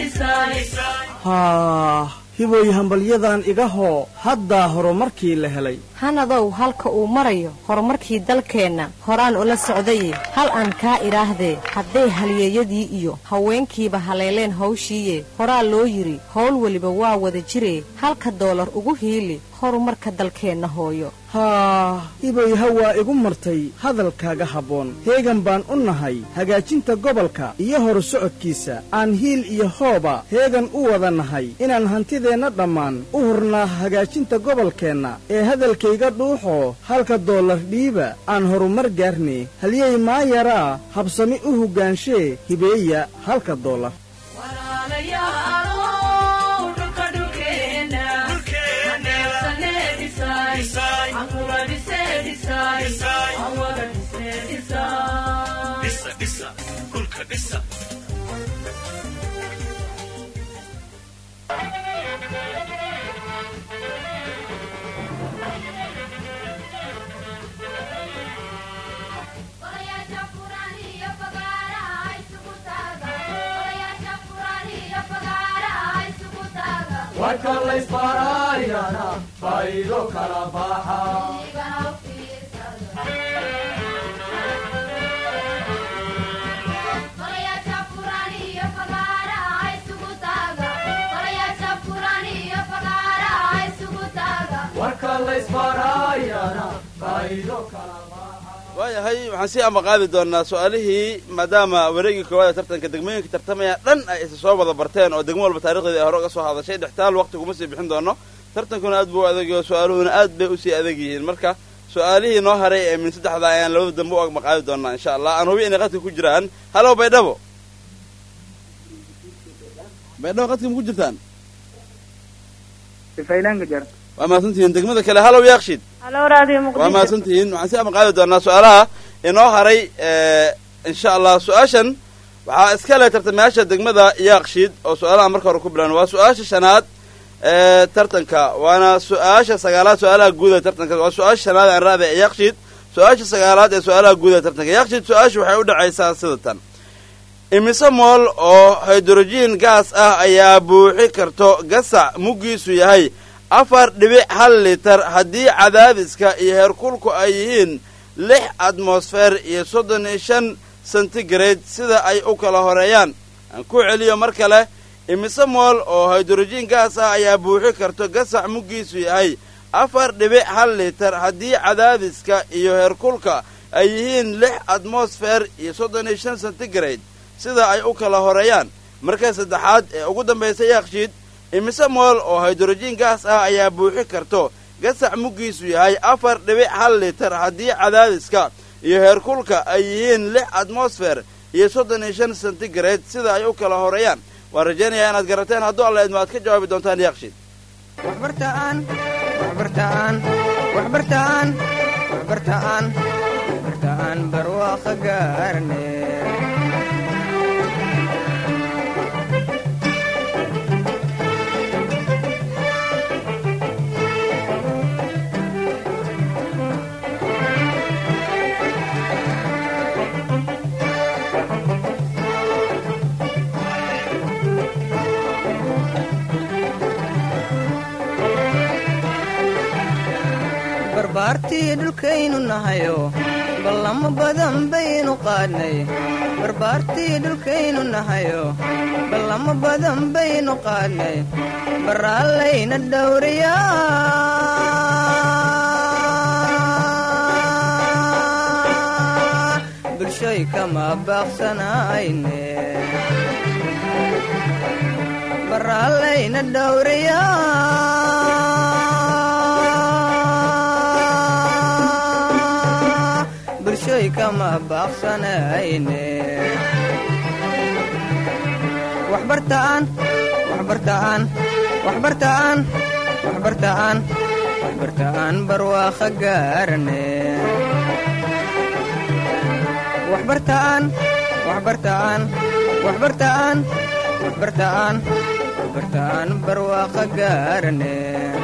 haa hiboy hambalyadan iga hoo haddaa horumarkii la helay hanadow halka uu marayo horumarkii dalkeenna horaan ula socdaye hal aan kaa idhaahdee hadday halyeeyadii iyo haweenkiiba haleeleen hawshiiye horaa loo yidhi howl weliba waa wada jiree halka doolar ugu hiili horumarka dalkeenna hooyo haa hiboy hawaa igu martay hadalkaaga habboon heegan baan u nahay hagaajinta gobolka iyo horu socodkiisa aan hiil iyo hooba heegan u wada nahay inaan hantideenna dhammaan u hurnaa hagaajinta gobolkeenna ee hadalkayga dhuuxoo halka doolar dhiiba aan horumar gaarne halyey maayaraa habsami u hoggaanshe hibeeya halka doolar waayahay waxaan sii amaqaadi doonaa su-aalihii maadaama wareegii koowaad ee tartanka degmooyinka tartamaya dhan ay isa soo wada barteen oo degmo walba taarikhdeeda ay hore uga soo hadashay dhextaal waqti kuma sii bixin doono tartankuna aad buu u adegayo su-aaluhuna aad bay usii adeeg yihiin marka su-aalihii noo haray ee min saddexda ayaan labada dambe u maqaadi doonaa insha allah aan hubi inay qadka ku jiraan halow baydhabo baydhabo qadka ma ku jirtaan waa mahadsantihiin degmada kale halow yaaqshid waa mahadsantihiin waxaan si amaqaadi doonaa su-aalaha inoo haray insha allah su-aashan waxaa iska leh tartamayaasha degmada yaaqshid oo su-aalaha marka hore ku bilan waa su-aasha shanaad ee tartanka waana su-aasha sagaalaad su-aalaha guud ee tartanka waa su-aasha shanaad aan raada ee yaaqshid su-aasha sagaalaad ee su-aalaha guud ee tartanka yaaqshid su-aasha waxay u dhacaysaa sida tan imise mool oo hydrogen gaas ah ayaa buuxi karto gasac muggiisu yahay afar dhibic hal litar haddii cadaadiska iyo heerkulku ay yihiin lix atmosfer iyo soddon iyo shan centigrade sida ay u kala horeeyaan aan ku celiyo mar kale imise mool oo hydrogen gaas ah ayaa buuxi karto gasac muggiisu yahay afar dhibic hal litar haddii cadaadiska iyo heerkulka ay yihiin lix atmosfer iyo soddon iyo shan centigrade sida ay u kala horeeyaan marka saddexaad ee ugu dambaysa yaaqshiid imise mool oo hydrogen gaas ah ayaa buuxi karto gasac muggiisu yahay afar dhibic hal litar haddii cadaadiska iyo heerkulka ay yihiin lix atmosfer iyo soddon iyo shan centigrade sida ay u kala horeeyaan waan rajaynayaa inaad garateen hadduu alla idmo aad ka jawaabi doontaan yaaqshiid waxbartaan waxbartaan waxbartaan waxbartaan waxbartaan barwaaqo gaarne barbaartii dhulkaynu nahayo ballamo badan baynu qaadnay barbaartii dhulkaynu nahayo ballamo badan baynu qaadnay baraallayna dhowriyaa bulshoy kama baaqsanayne baraallayna dhowriyaa bulshoy kama baaqsanayne waxbartaan waxbartaan waxbartaan waxbartaan waxbartaan barwaaqo gaarane waxbartaan waxbartaan waxbartaan waxbartaan waxbartaan barwaaqo gaarane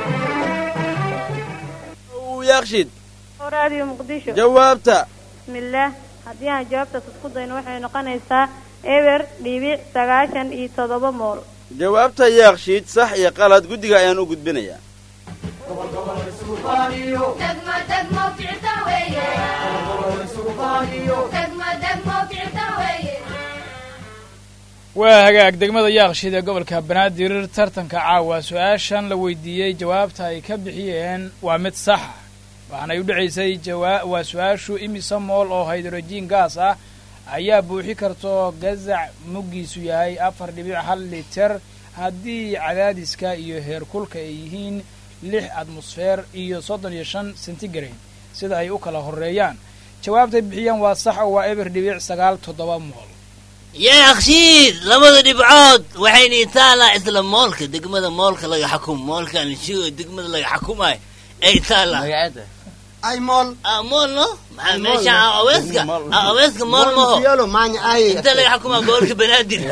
yaaqshiid raadiyo muqdisho jawaabta bismillaah haddii aan jawaabtaas isku dayno waxay noqonaysaa eber dhibic sagaashan iyo toddoba mool jawaabta yaaqshiid sax iyo qalad guddiga ayaan u gudbinayaa waa hagaag degmada yaaqshiid ee gobolka banaadir tartanka caawa su-aashan la weydiiyey jawaabta ay ka bixiyeen waa mid saxa waxaanay u dhacaysay jawaa waa su-aashu imisa mool oo haydrojiin gaas ah ayaa buuxi karto gazac muggiisu yahay afar dhibic hal liter haddii cadaadiska iyo heerkulka ay yihiin lix atmosfeer iyo soddon iyo shan centigrade sida ay u kala horreeyaan jawaabtay bixiyeen waa sax oo waa eber dhibic sagaal toddoba mool yaaqshiid labada dhibcood waxayna itaalaa isla moolka degmada moolka laga xukumo moolkan shigo degmada laga xukumayo ay taalaa ay mool ah mool no maxaa meesha ah aweeska ah aweeska mool maho fiolo maanya ay inta laga xukumaa gobolka banaadir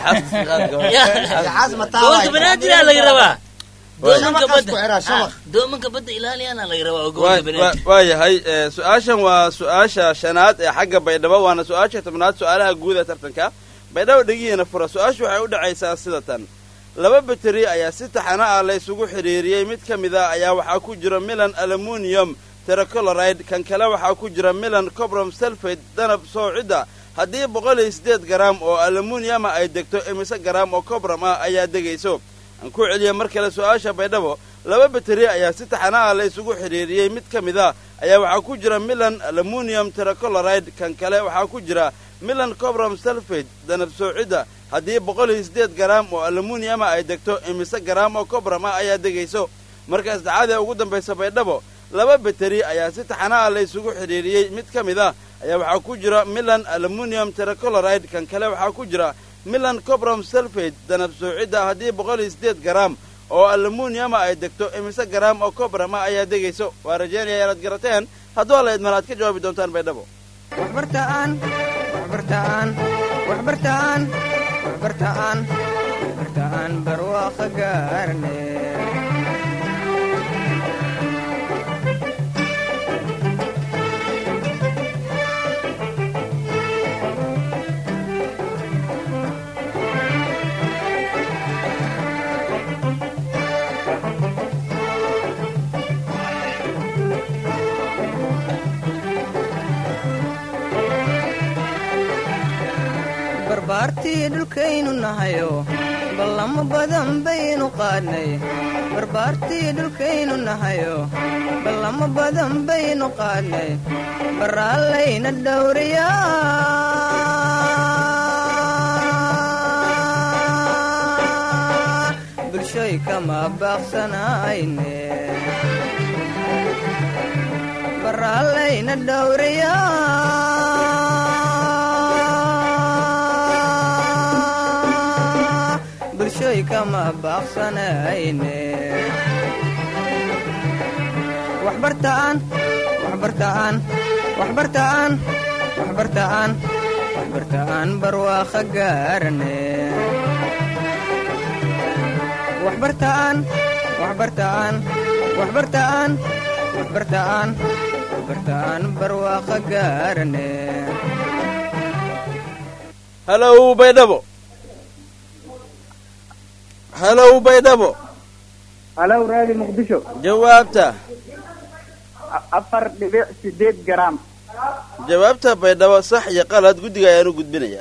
yaxaas mataa gobolka banaadir aa laga rabaa doomanka Shabaqaas ku badda xiraa, shabaq. Ah, doomanka badda ilaaliyaana laga rabaa oo waa gobolka banaadir waa yahay eh, su-aashan waa su-aasha shanaad ee xagga baydhabo waana su-aasha tobnaad su-aalaha guud ee tartanka baydhabo dhegihiina fura su-aashu waxay u dhacaysaa sida tan laba bateri ayaa si taxana ah la isugu xidhiiriyey mid ka mid a ayaa waxaa ku jira milan aluminium terracoloride kan kale waxaa ku jira milan cobrom sulfate danab soocidda haddii boqol iyo siddeed garaam oo aluminiama ay degto imise garaam oo cobrom ah ayaa degayso aan ku celiya mar kale su-aasha baydhabo laba bateri ayaa si taxana ah la isugu xidhiiriyey mid ka mid a ayaa waxaa ku jira milan aluminium terracoloride kan kale waxaa ku jira milan cobrom sulfate danab soocidda haddii boqol iyo siddeed garaam oo aluminiama ay degto imise garaam oo cobrom ah ayaa degayso marka saddexaad ee ugu dambaysa baydhabo laba bateri ayaa si taxana ah la isugu xidhiiriyey mid ka mid ah ayaa waxaa ku jira milan aluminium terracoloride kan kale waxaa ku jira milan cobrom sulfate danab soocidda haddii boqol iyo siddeed garaam oo aluminiama ay degto imise garaam oo cobrama ayaa degayso waa rajeynaya inaad garateen hadduu alla idman aad ka jawaabi doontaan baydhabo waxbartaan waxbartaan waxbartaan waxbartaan waxbartaan barwaaqo gaarne barbaartii dhulkaynu nahayo ballamo badan baynu qaadnay barbaartii dhulkaynu nahayo ballamo badan baynu qaadnay baraallayna dhowriyaa bulshoy kama baaqsanayne baraallayna dhowriyaa bulshoy kama baaqsanayne waxbartaan waxbartaan waxbartaan waxbartaan waxbartaan barwaaqo gaarane waxbartaan waxbartaan waxbartaan waxbartaan waxbartaan barwaaqo gaarane halow baydhabo halow baydhabo halow raadi muqdisho jawaabta afar dhibic sideed garaam jawaabta baydhabo sax iyo qalad guddiga ayaan u gudbinayaa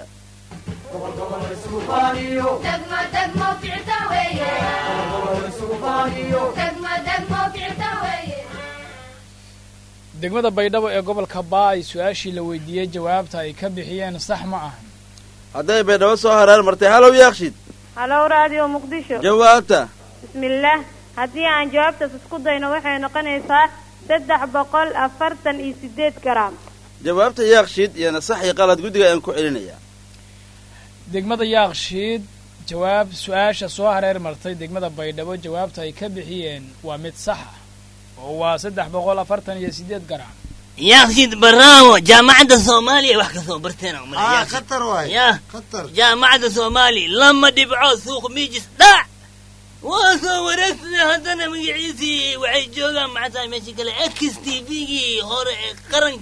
degmada baydhabo ee gobolka baay su-aashii la weydiiyey jawaabta ay ka bixiyeen sax ma ahan hadday baydhabo soo haraar martay halow yaaqshid halow raadiyo muqdisho jawaabta bismillaah haddii aan jawaabtaas isku dayno waxay noqonaysaa saddex boqol afartan iyo sideed garaam jawaabta yaaqshid iyana sax iyo qalad guddiga ayaan ku celinayaa degmada yaaqshiid jawaab su-aasha soo hareer martay degmada baydhabo jawaabta ay ka bixiyeen waa mid sax ah oo waa saddex boqol afartan iyo sideed garaam yaaqshiid baraawo jaamacadda soomaaliya wax ka soo barteena ah khatar waay ya khatar jaamacadda soomaaliya lama dhibco suuq miijis dhac waa soo wareegsaday haddana magaciisii waxay joogaan maxaa tahay meesha kale x t v-gii hore ee qaranka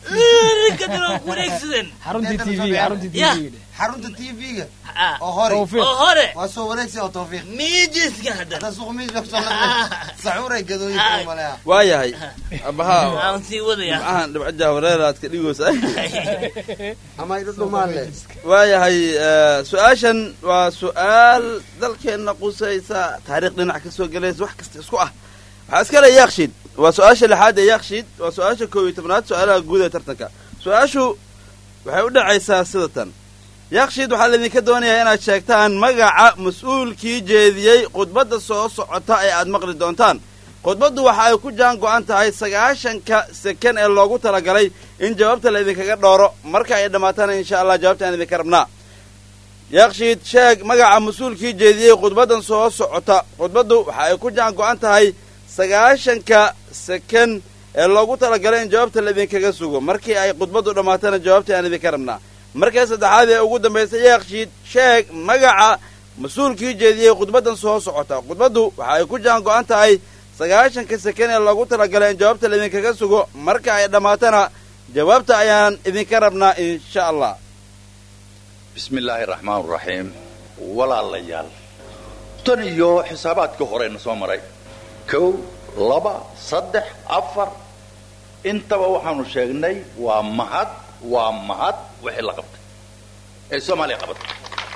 kadib ku wareegsadeen xaruntii t v xaruntii t Ya. v xarunta t v-ga Ah, oo hore Tawfiiq. oo hore waa soo wareegsi oo tawfiiq miijiska haddana hadda suuq miis baa kusoo noqday sacuuray gadooyinka maleha waayahay abahaa aan sii wadaya dhibcahan dhibco jahwareer aad ka dhigaysa ama idho dhumaan leh waayahay eh, su-aashan waa su-aal dalkeenna qusaysa taariikh dhinac ka soo gelaysa wax kasta isku ah waxaa iska le yakshiid waa su-aasha lixaad ee yakshiid waa su-aasha koob iyo tobnaad su-aalaha guud ee tartanka su-aashu waxay u dhacaysaa sida tan yakshiid waxaa laydinka doonayaa inaad sheegtaan magaca mas-uulkii jeediyey khudbadda soo socota ee aad maqli doontaan khudbaddu waxa ay ku jaan go'an tahay sagaashanka seken ee loogu talagalay in jawaabta laydinkaga dhooro marka ay dhammaatana insha allah jawaabta aan idinka rabnaa yakshiid sheeg magaca mas-uulkii jeediyey khudbaddan soo socota khudbaddu waxa ay ku jaan go'an tahay sagaashanka seken ee loogu talagalay in jawaabta laydinkaga sugo markii ay khudbaddu dhammaatana jawaabta aan idinka rabnaa markii saddexaad ee ugu dambaysa yakshiid sheeg magaca mas-uulkii jeediyey khudbaddan soo socota khudbaddu waxa ay ku jaan go'an tahay sagaashanka seken ee loogu talagalay in jawaabta laydinkaga sugo marka ay dhammaatana jawaabta ayaan idinka rabnaa insha allah bismi illaahi raxmaan raxiim walaalayaal tan iyo xisaabaadka horeyna soo maray kow laba saddex afar intaba waxaanu sheegnay waa mahad waa mahad wixii la qabtay ee soomaaliya qabatay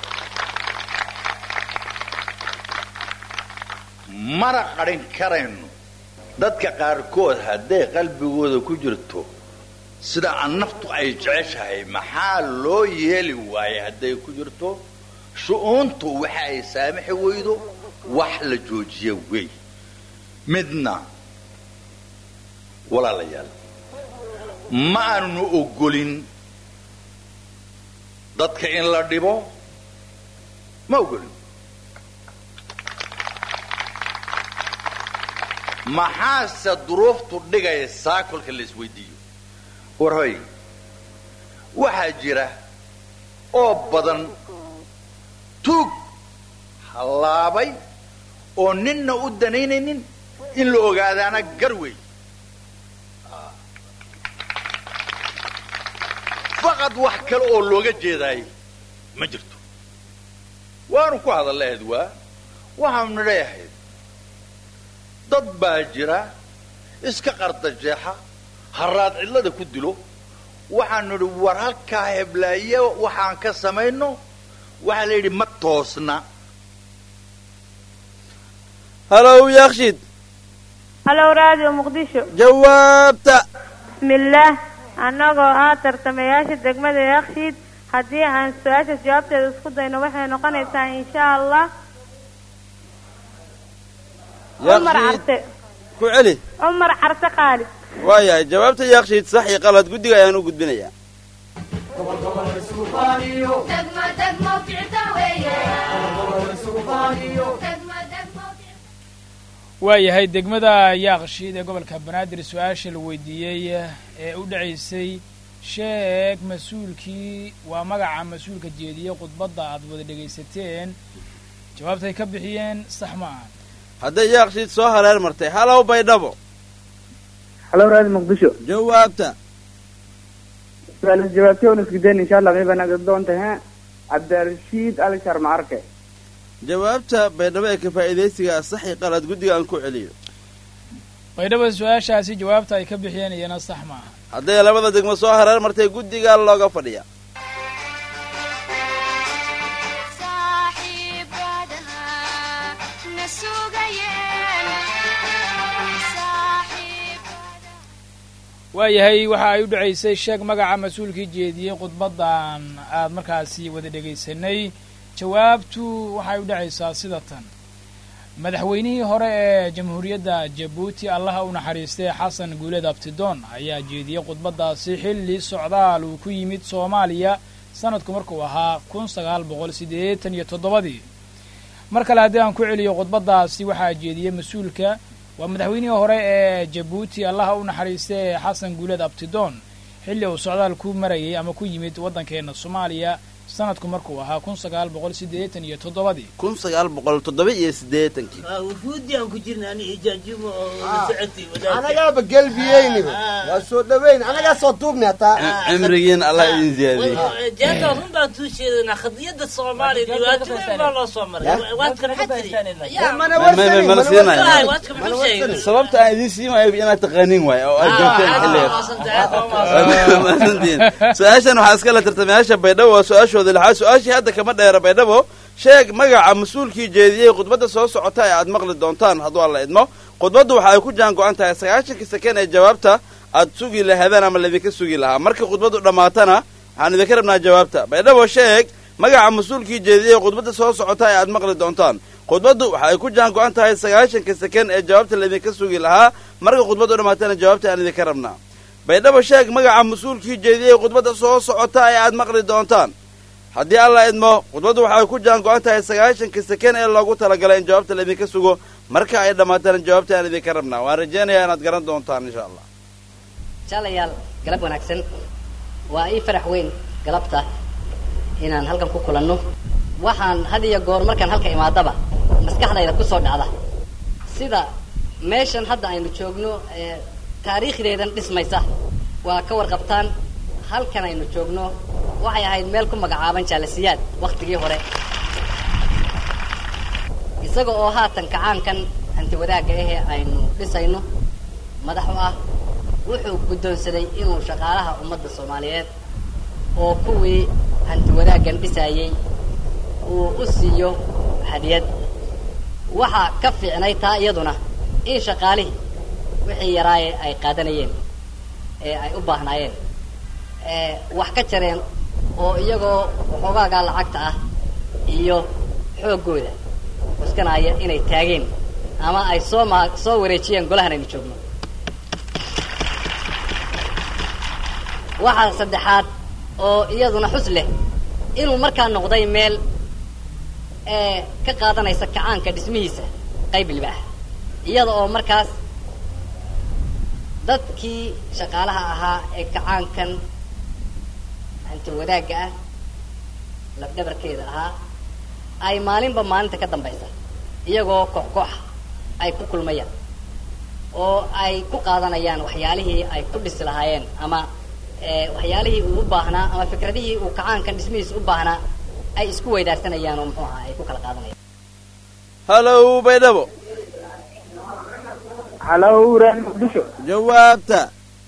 mana qarin karayno dadka qaarkood hadday qalbigooda ku jirto sida aan naftu ay jeceshahay maxaa loo yeeli waayay hadday ku jirto shu'uuntu waxa ay saamixi weydo wax la joojiya wey midna walaalayaal ma aanu ogolin dadka in la dhibo ma ogolin maxaase duruuftu dhigaysaa kolka la isweydiiyo war hoy waxaa jira oo badan tuug hallaabay oo ninna u danaynaynin in la ogaadaana gar wey faqad wax kale oo looga jeedaay ma jirto waanu ku hadallahayd waa waxaanu leeyahayd dad baa jira iska qardajeexa haraad cidlada ku dilo waxaanu idhi war halkaa heblaaye waxaan ka samayno waxaa la yidhi ma toosna halow yakshiid halow raadiyo muqdisho jawaabta bismillaah annagoo ah tartamayaasha degmada yakshiid haddii aan su-aashaas jawaabteeda isku dayno waxay noqonaysaa insha allah cumar yakshiid carte ku celi cumar carte khaalid waayahay jawaabta yakshiid sax iyo qalad guddiga ayaan u gudbinayaa waayahay degmada yaaqshiid ee gobolka banaadir su-aasha la weydiiyey ee u dhacaysay sheeg mas-uulkii waa magaca mas-uulka jeediyey khudbadda aad wada dhegaysateen jawaabtay ka bixiyeen sax ma aha hadday yaaqshiid soo hareer martay halow baydhabo halow raadi muqdisho jawaabta su-aalaas jawaabtay oon isku dayn insha allah mayba naga doonta he cabdirashiid ali sharmaarke jawaabta baydhabo ee ka faa'iidaysiga sax iyo qalad guddiga aan ku celiyo baydhabo su-aashaasi jawaabta ay ka bixiyeen iyana sax ma aha hadday labada degmo soo hareer martay guddiga looga fadhiya waayahay waxa ay u dhacaysay sheeg magaca mas-uulkii jeediyey khudbaddan aad markaasi wada dhegaysanay jawaabtu waxay u dhacaysaa sida tan madaxweynihii hore ee jamhuuriyadda jabuuti allaha u naxariistay xasan guuleed abtidoon ayaa jeediyey khudbaddaasi xilli socdaal uu ku yimid soomaaliya sanadku markuu ahaa kun sagaal boqol siddeetan iyo toddobadii mar kale haddii aan ku celiyo khudbaddaasi waxaa jeediyey mas-uulka waa madaxweynihii hore ee jabuuti allaha u naxariistay ee xasan guuleed abtidoon xilli uu socdaal ku marayay ama ku yimid waddankeenna soomaaliya sanadku markuu ahaa kun sagaal boqol siddeetan iyo toddobadii kun sagaal boqol toddoba iyo siddeetankii wufuudi aan ku jirna ani ijaajimo oo la socotay wadaadka anagaaba gelbiyeyniba waa soo dhaweyn anagaa soo duubni hataa cimrigiin allah idin ziyaadiyey jeeka run baan tuu sheedanaa khadiyadda soomaaliya dhibaatooyin baa loo soo maray waadka maxaa tiri mala siinaya sababta aan idiin siimayo inaad taqaanin waay oo aad joogteen xilligaas maasantiin su-aashan waxaa iskala tartamayaasha baydhabo waa su-aashooda lixaad su-aashii hadda kama dheera baydhabo sheeg magaca mas-uulkii jeediyey khudbadda soo socota ee aad maqli doontaan hadduu alla idmo khudbaddu waxa ay ku jaan go-an tahay sagaashankii saken ee jawaabta aad sugi lahaadaan ama laydinka sugi lahaa marka khudbaddu dhammaatana waxaan idinka rabnaa jawaabta baydhabo sheeg magaca mas-uulkii jeediyey khudbadda soo socota ee aad maqli doontaan khudbaddu waxa ay ku jaan go-an tahay sagaashanka seken ee jawaabta laydinka sugi lahaa marka khudbaddu dhammaatana jawaabta aan idinka rabnaa baydhabo sheeg magaca mas-uulkii jeediyey khudbadda soo socota ee aad maqli doontaan haddii alla idmo khudbaddu waxay ku jaan go-an tahay sagaashanka seken ee loogu talagalay in jawaabta laydinka sugo marka ay dhammaatana jawaabta aan idinka rabnaa waan rajaynayaa inaad garan doontaan insha allah jaalayaal galab wanaagsan waa ii farax weyn galabta inaan halkan ku kulanno waxaan had iyo goor markaan halka imaadaba maskaxdayda kusoo dhacda sida meeshan hadda aynu joogno ee taariikhdeedan dhismaysa waa ka warqabtaan halkan aynu joogno waxay ahayd meel ku magacaaban jaalasiyaad waktigii hore isaga oo haatan kacaankan hanti wadaagga ahee aynu dhisayno madax u ah wuxuu guddoonsaday inuu shaqaalaha ummadda soomaaliyeed oo kuwii hanti wadaaggan dhisayey uu u siiyo hadiyad waxaa ka fiicnay taa iyaduna in shaqaalihii wixii yaraaye ay qaadanayeen ee ay u baahnaayeen wax ka jareen oo iyagoo waxoogaagaa lacagta ah iyo xooggooda cuskanaya inay taageen ama ay soo maa soo wareejiyeen golahan aynu joogno waxaa saddexaad oo iyaduna xus leh inuu markaa noqday meel ee ka qaadanaysa kacaanka dhismihiisa qayb libaax iyada oo markaas dadkii shaqaalaha ahaa ee kacaankan hanti wadaagga ah labdhabarkeeda ahaa ay maalinba maalinta ka dambaysa iyagoo koox kooxa ay ku kulmayaan oo ay ku qaadanayaan waxyaalihii ay ku dhisi lahaayeen ama waxyaalihii uu u baahnaa ama fikradihii uu kacaankan dhismihiisa u baahnaa ay isku weydaarsanayaan oo muxuu ahaa ay ku kala qaadanayaan hallow baydhabo halow reer muqdisho jawaabta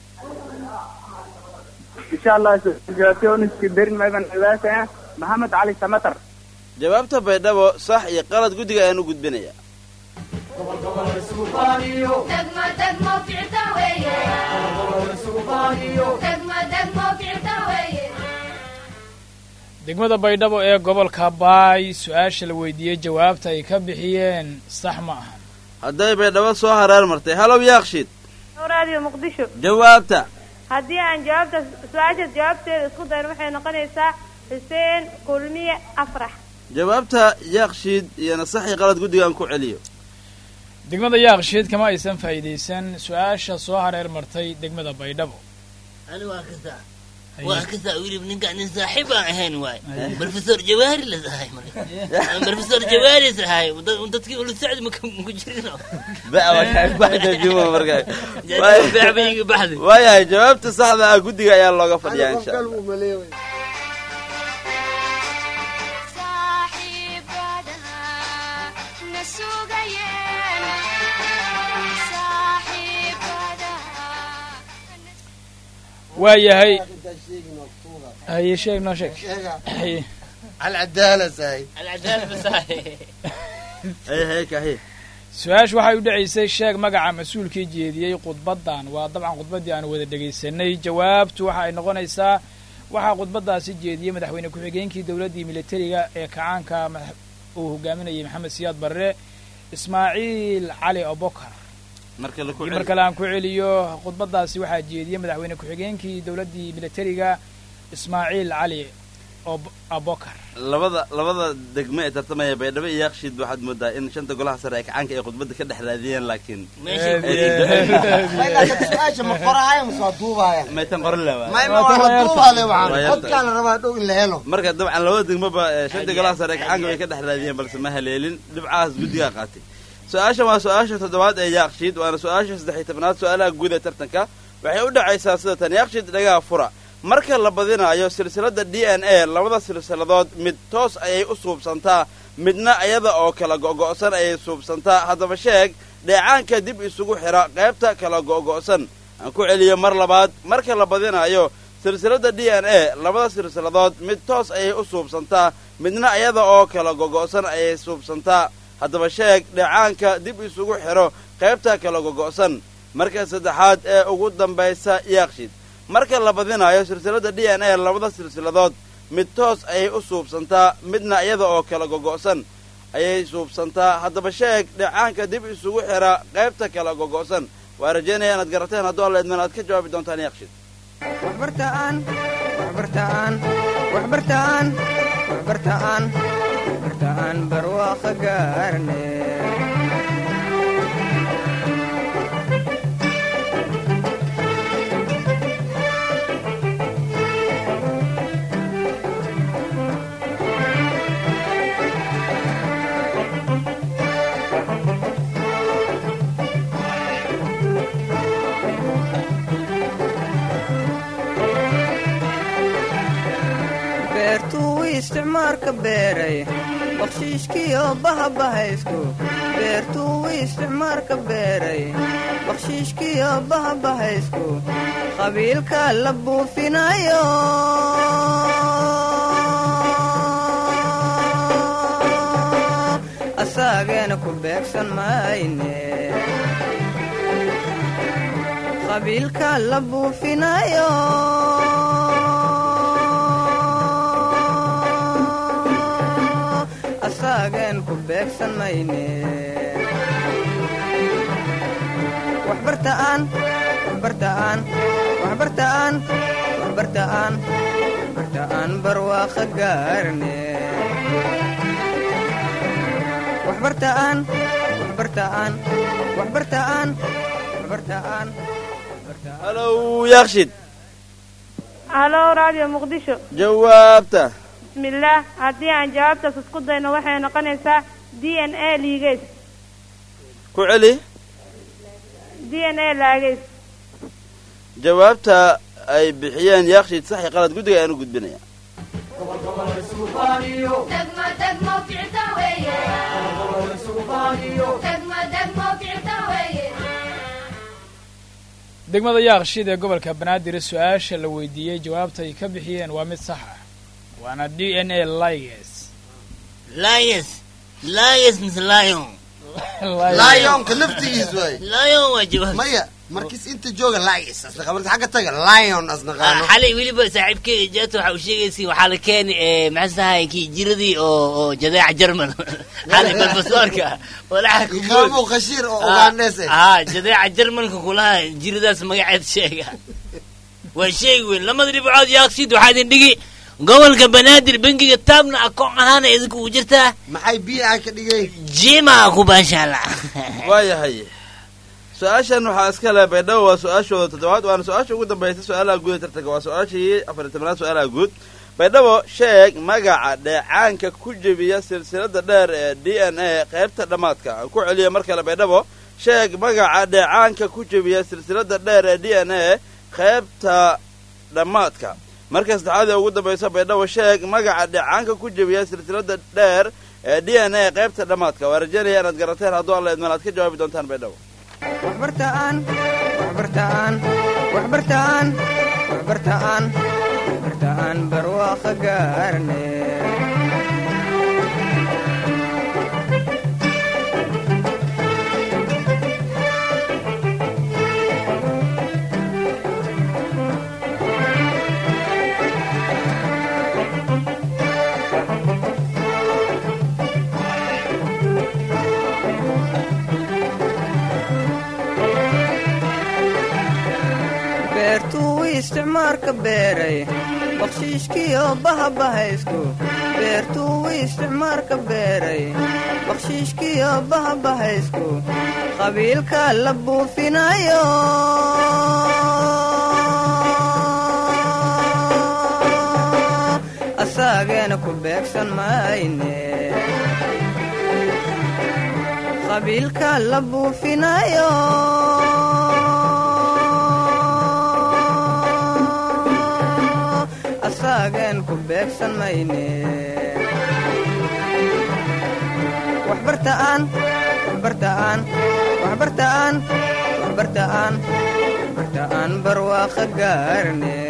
insha allah jawaabtoniski derin mayban cibaasaya maxamed cali samatar jawaabta baydhabo sax iyo qalad guddiga ayaan u gudbinaya degmada baydhabo ee gobolka baay su-aasha la weydiiyey jawaabta ay ka bixiyeen sax ma aha hadday baydhabo soo hareer martay halow yaaqshid raadiyo muqdisho jawaabta haddii aan jawaabta su-aashaas jawaabteeda isku dayn waxay noqonaysaa xuseen kulmiye afrax jawaabta yaaqshiid iyona sax iyo qalad guddiga aan ku celiyo degmada yaaqshiid kama aysan faa'iidaysan su-aasha soo hareer martay degmada baydhabo ani waa kasaa waa kasaa wilib ninkaan nin saaxiib aan ahayn waay professor jawaari la sahay marka professor jawaari sahay dadkii ula socdi maku jirino waayahay jawaabta saxda ah guddiga ayaa looga fadhiyaa insha allah waayahay haye sheeg noo sheeg haye alcadaala sahay su-aashu waxay u dhacaysay sheeg magaca mas-uulkii jeediyey khudbaddan waa dabcan khudbaddii aanu wada dhegaysanay jawaabtu waxa ay noqonaysaa waxaa khudbaddaasi jeediyey madaxweyne ku-xigeenkii dowladdii militariga ee kacaanka uu hogaaminayay maxamed siyaad barre ismaaciil cali abokar mar kale aan ku celiyo khudbaddaasi waxaa jeediyey madaxweyne ku-xigeenkii dowladdii militariga ismaaciil cali Ob- abokar labada labada degme ee tartamaya baydhabo iyo yaaqshiid waxaad moodaa in shanta golaha sare ee kacaanka ay khudbadda ka dhex raadiyeen laakiin su-aasha ma qorahaya mase waa duubaya maytan qorin leh waa. may ma waa la duubale Waa waxaan yarta. codkaan la rabaa dhow in la helo marka dabcan labada degmaba ee shanta golaha sare ee kacaanka way ka dhex raadiyeen balse ma haleelin dhibcahaas guddigaa qaatay su-aashan waa su-aasha toddobaad ee yaaqshiid waana su-aasha saddex iyo tobnaad su-aalaha guud ee tartanka waxay u dhacaysaa sida tan yaaqshiid dhagaha fura marka la badinayo silsilada d n a labada silsiladood mid toos ayay u suubsantaa midna iyada oo kala go'go'san ayay suubsantaa haddaba sheeg dheecaanka dib isugu xidha qaybta kala go'go'san aan ku celiyo mar labaad marka la badinayo silsilada d n a labada silsiladood mid toos ayay u suubsantaa midna iyada oo kala gogo'san ayay suubsantaa haddaba sheeg dheecaanka dib isugu xidho qaybta kala gogo'san marka saddexaad ee ugu dambaysa yaaqshid marka la badinayo silsilada d n a labada silsiladood mid toos ayay u suubsantaa midna iyada oo kala gogo'san ayay suubsantaa haddaba sheeg dheecaanka dib isugu xidha qaybta kala gogo'san waa rajaynaya inaad garateen hadduu alla idman aad ka jawaabi doontaan yaaqshid waxbartaan waxbartaan waxbartaan waxbartaan waxbartaan barwaaqo gaarne beertuu isticmaalka beeray bakshiishkiyo bahabahaysku beertuu isticmaalka beeray bakshiishkiyo bahabahaysku qabiilka la buufinayo asaageena ku beegsan mayne qabiilka la buufinayo asaagen ku beegsan mayne waxbartaan waxbartaan waxbartaan waxbartaan waxbartaan barwaaqo gaarne waxbartaan waxbartaan waxbartaan waxbartaan halow yaaqshid halo radio muqdisho jawaabta bismillaah haddii aan jawaabtaas isku dayno waxay noqonaysaa d n a liigeys ku celi d n a laageys jawaabta ay bixiyeen yaaqshid sax iyo qalad guddiga ayaan u gudbinaya degmada yaaqshiid ee gobolka banaadir su-aasha la weydiiyey jawaabta ay ka bixiyeen waa mid sax ah waana d n a liges lions lions mise lion lionka laftigiis waay lion waa jawaab maya markiis inta jooga lions asnaqa markiis xagga taga lion asnaqaano xalay weliba saaxiibkeyga jaata waxa uu sheegaysi waxaa la keeni maxaa tahay kii jiradii oo oo jadeeca jerman xalay balbasoorka walaxa iqaamo khashiir oo ugaandhees eh haa jadeeca jermanka kulaha jiradaas magaceed sheega waa sheegi weyn lamada dhibcood yaaqsiid waxaa idin dhigi gobolka banaadir bangiga taabna akoon ahaana idinku u jirtaa maxay biica ka dhigay jima ku baashaala waayahay su-aashan waxaa iska leh baydhabo waa su-aashooda toddobaad waana su-aasha ugu dambaysa su-aalaha guud ee tartanka waa su-aashii afar iyo tobnaad su-aalaha guud baydhabo sheeg magaca dheecaanka ku jebiya silsilada dheer ee d n a qaybta dhammaadka aan ku celiyo mar kale baydhabo sheeg magaca dheecaanka ku jebiya silsilada dheer ee d n a qaybta dhammaadka marka saddexaad ee ugu dambaysa baydhabo sheeg magaca dheecaanka ku jebiya silsilada dheer ee d n a qaybta dhammaadka waa rajaynaya inaad garateen hadduu alla idman aad ka jawaabi doontaan baydhabo waxbartaan waxbartaan waxbartaan waxbartaan waxbartaan barwaaqo gaarne beertuu isticmaalka beeray bakshiishkiyo bahabahaysku beertuu isticmaarka beeray bakshiishkiyo bahabahaysku qabiilka la buufinayo asaageena ku beegsan mayne qabiilka la buufinayo asaageen ku beegsan mayne waxbartaan waxbartaan waxbartaan waxbartaan waxbartaan barwaaqa gaarne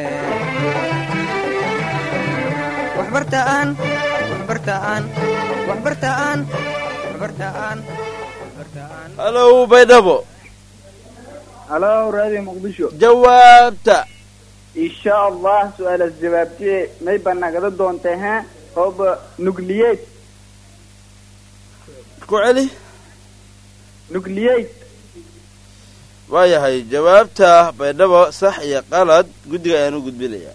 waxbartaan waxbartaan waxbartaan waxbartaan waxbartaan halow baydhabo halo radio muqdisho jawaabta insha allah su-aalaas jawaabtee may banagada doonta ha hooba nucliyate ku celi nucliyate waayahay jawaabta baydhabo sax iyo qalad guddiga ayaan u gudbinayaa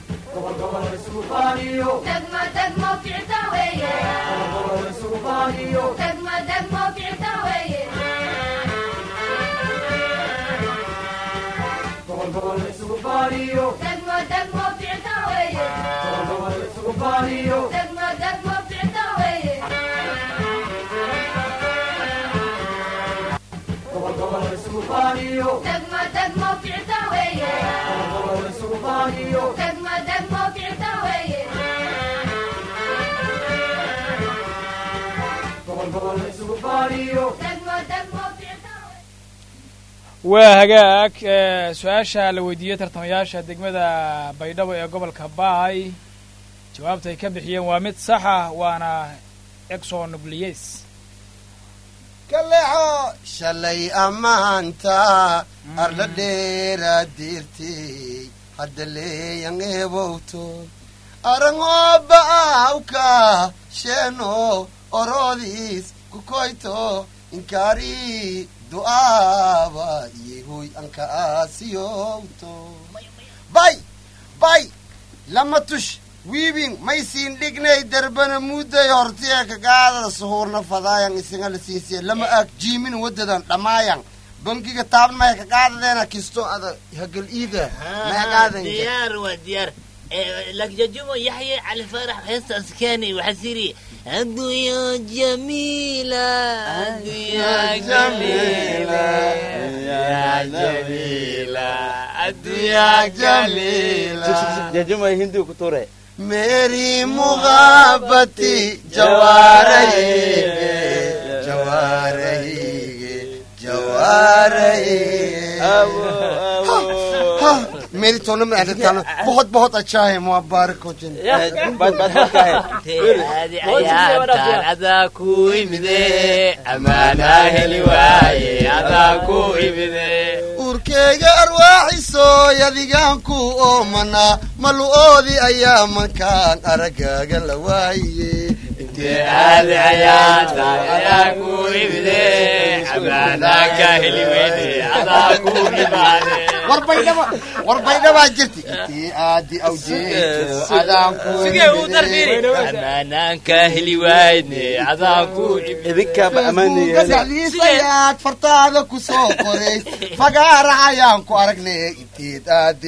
waa hagaag ee, su-aasha la weydiiyey tartamayaasha degmada baydhabo ee gobolka baay jawaabta ay ka bixiyeen waa mid sax ah waana exonucleas kaleexo shalay ammaanta arla dheeraa diirtay hadda leeyan eebowto arangoo ba'awka sheeno oroodiis kukoyto inkaari du'aaba yehoy anka aasiyowto bay bay lama tush wiibin maysiin dhignay darbana mudday hortiya kagaadada suhuurna fadaayan isinga la siinsiya lama aag jiimin wadadan dhammaayan bangiga taaban maya kagaadadeena kisto ada hagal iida mayagaadan diyaar waa diyaar lakjajumo yaxya cali faarax heestaas keenay waxaa siri addunya jamiila addunya jamiila jajumay hindiga ku tuure मेरी मुहाबती जवा रही है जवा रही है जवा रही है मेरी सोनम में रहता बहुत बहुत अच्छा है मुबारक हो जिन hadi ayaabtaan adaa ku imide amaanaa heli waaye adaa ku imide urkeyga arwaaxisooy adigaan ku oomanaa malu-oodii ayaa mankaan aragaaga la waaye hadi ayaabtaan adaa ku imide amaanaa ka heli weyne adaa ku imaade war baydhaba war baydhabaa jirti intii aadi awjeeto adaan ku amaanaan ka heli waayne adaa ku imidsayaad fartaada ku soo qorays fagaara ayaan ku aragnay inteed aadi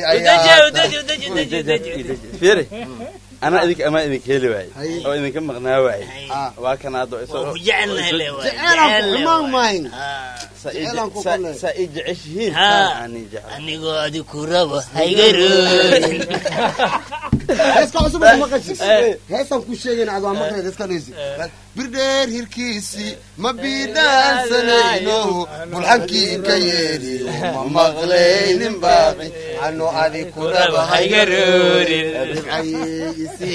fiiri anaa idinka amaa idinka heli waayey oo idinka maqnaa waayey waa kan hadda isoo ayaamayn saa ii jeceshihiin ani jecel anigoo adi ku rabo haygaroodin heeska cusub kuma qashis heestan ku sheegayn ad waa maqleed heeska dheysi birdheer hirkiisi ma biidhaansanayno bulxankii ka yeedhi ma maqlaynin baaqi ano adi ku rabo haygaroodin haygaroodin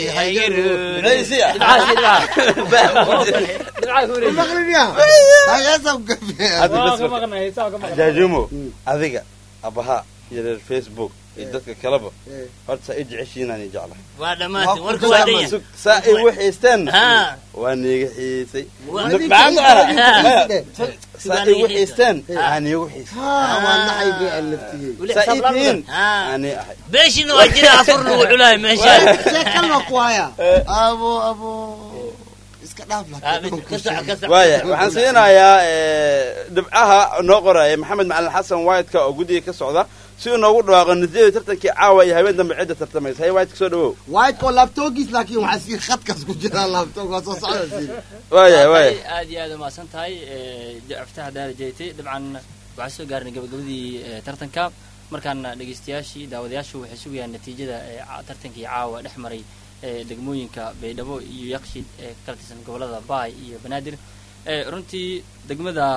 jaajumo adiga abaha iyo reer facebook iyo dadka kaleba horta saa i jeceshiinaan i jeclahay waa dhammaatay warka waa dhan yahay saa i wixiisteen Haa. waa niiga xiisay Waa- Maxaa ku ara? Haa. Maya, saa i wixiisteen aa niigu xiisay waa naxayga aan laftigey saa ii tihiin ani ahay beeshina waa jira afur lagu culaay meeshaan sheekalna ku haya abo abo iska dhaaf waaya waxaan siinayaa eh, dhibcaha noo qoraya maxamed macalin xasan whiteka oo guddiga ka socda si uu noogu dhawaaqo natiijada tartankii caawa iyo habeen dambe cidda tartamaysa hay white soo dhawow white oo laabtoogiis laakiin waxaa sii khadkaas ku jira laabtoog waa soo socda sii waaya waaya aad iyo aad umahadsan tahay aftaha daara jeetay dabcan waxaan soo gaarnay gabagabadii eh, tartanka markaana dhegeystayaashii daawadayaashu waxay sugayaan natiijada eh, ca- tartankii caawa dhex maray eh, degmooyinka baydhabo iyo yaqshid ee kala tirsan gobolada baay iyo banaadir Eh, runtii degmada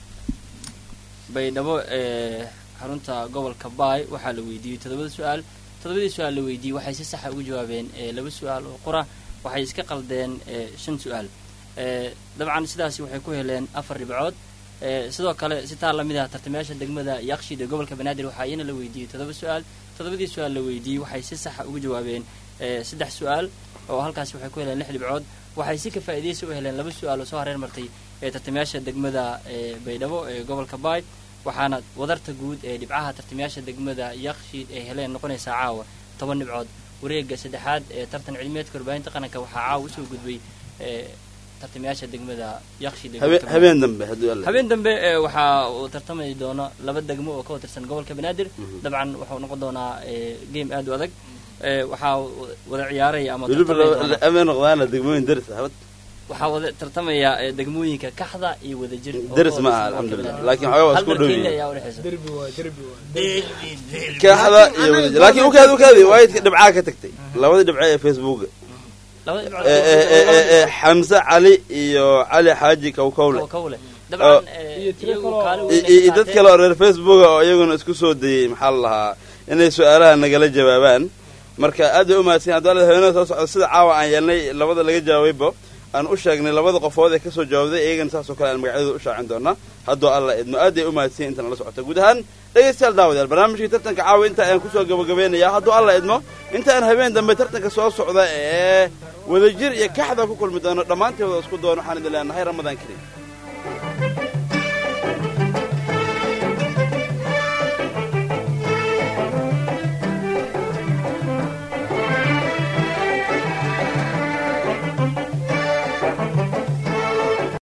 baydhabo ee xarunta gobolka baay waxaa la weydiiyey toddobada su-aal toddobadii su-aal la weydiiyey waxay si saxa ugu jawaabeen eh, laba su-aal oo qura waxay iska qaldeen eh, shan su-aal Eh, dabcan sidaasi waxay ku heleen afar dhibcood Eh, sidoo kale si taa lamid ah tartamayaasha degmada yaqshid ee gobolka banaadir waxaa iyana la weydiiyey toddoba su-aal toddobadii su-aal la weydiiyey waxay si saxa ugu jawaabeen eh, saddex su-aal oo halkaasi waxay ku heleen lix dhibcood waxay si ka faa'iidaysi u heleen laba su-aal oo soo hareer martay ee tartamayaasha degmada ee baydhabo ee gobolka baay waxaana wadarta guud ee dhibcaha tartamayaasha degmada yaqshid ay heleen noqonaysaa caawa toban dhibcood wareega saddexaad ee tartan cilmiyeedka warbaahinta qaranka waxaa caawa usoo gudbay ee tartamayaasha degmada yaqshid ee Habe- gobolka habeen dambe hadduu alla habeen dambe ee waxaa uu tartamay doono laba degmo oo ka tirsan gobolka banaadir dabcan wuxuu noqon doonaa ee, game aad u adag Ee, waxaa wada ciyaaray ama weliba tartamay doona- ameen noqdaana degmooyin daris ah habad waxaa wada tartamaya ee, degmooyinka kaxda iyo wadajir oo daris ka ma tirsan aha gobolka alxamdulilah Banaadir. laakiin xoogaa waa Hal isku mar dhow Kenya yihiin ayaa u dhexeysa derbi waay derbi waay kaaxda iyo wadajir laakiin ukaadi ukaadi waayidka dhibcaa ka tagtay labadii dhibce ee facebooka labada dhibcood ee ee ee ee ee xamse cali iyo cali xaaji kawkawle kawkawle oo- dabcan ee, iyagu kaalin weyn iyo ay iyo dad qaateen. kale oo reer facebooka oo iyaguna isku soo dayey maxaa la lahaa inay su-aalaha nagala jawaabaan marka aad bay u mahadsan hadduu alla habeenada soo socda sida caawa aan yeelnay labada laga jawaabayba aan u sheegnay labada qofood ee kasoo jawaabday iyagana saasoo kale aan magacyadooda u shaacin doonaa hadduu alla idmo aad bay u mahadsan inta nala socota guud ahaan dhegaystayaal daawadayaal barnaamijkii tartanka caawa inta ayaan kusoo gabagabeynayaa hadduu alla idmo inta aan habeen dambe tartanka soo socda ee wadajir iyo kaxda ku kulmi doono dhammaanteeda isku doono waxaan idin leenahay ramadaan kariim